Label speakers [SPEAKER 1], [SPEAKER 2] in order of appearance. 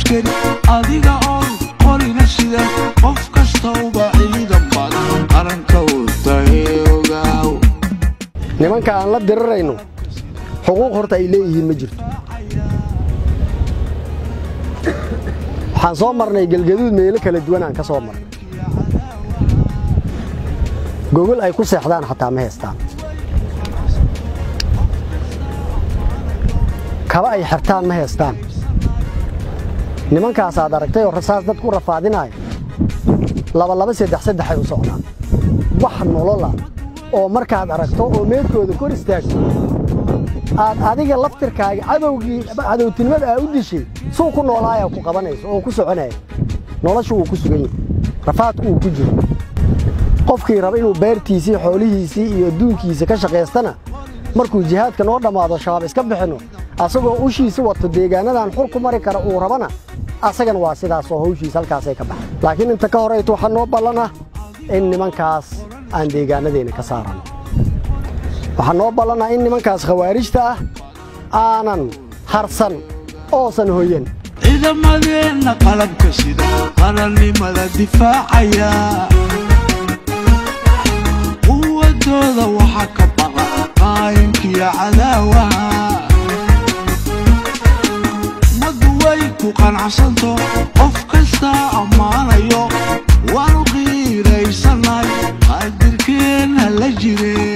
[SPEAKER 1] kari adiga oon qorina sida qof kastauba ciidan baad qaranka u tahay ogaaw
[SPEAKER 2] nimanka aan la dirirayno xuquuq horta ay leeyihiin ma jirto waxaan soo marnay gelgaduud meelo kala duwan aan ka soo marnay gogol ay ku seexdaan xataa ma haystaan kaba ay xirtaan ma haystaan nimankaasaad aragtay oo rasaas dad ku rafaadinaya laba laba saddex saddexay u socdaan wax nolola oo markaad aragto oo meedkooda kor istaagto aad adiga laftirkaaga cadowgii cadowtinimada aa u dishay suu ku noolaaya ku qabanayso oo ku soconaya noloshu uu ku sugan yahay rafaadku uu ku jiro qofkii raba inuu beertiisii xoolihiisii iyo adduunkiisa ka shaqaystana markuu jihaadka noo dhammaado shabaab iska bixinno asagoo ushiisa wato deegaanadan xur ku mari kara uu rabana asagana waa sidaas oo hawshiisa halkaasay ka baxay laakiin inta ka horayto waxaa noo ballan ah in nimankaas aan deegaanadeenna ka saarano waxaa noo ballan ah in nimankaas khawaarijta ah aanan harsan oosan hoyan
[SPEAKER 1] ciidamadeenna qalabka sida qarannimada difaacaya quwadooda waxaa ka baqa qaayinkiyo cadaawaha ummaddu way ku qanacsanto qof kastaa ammaanayo waanu qiiraysanay qaadirkeenna la jire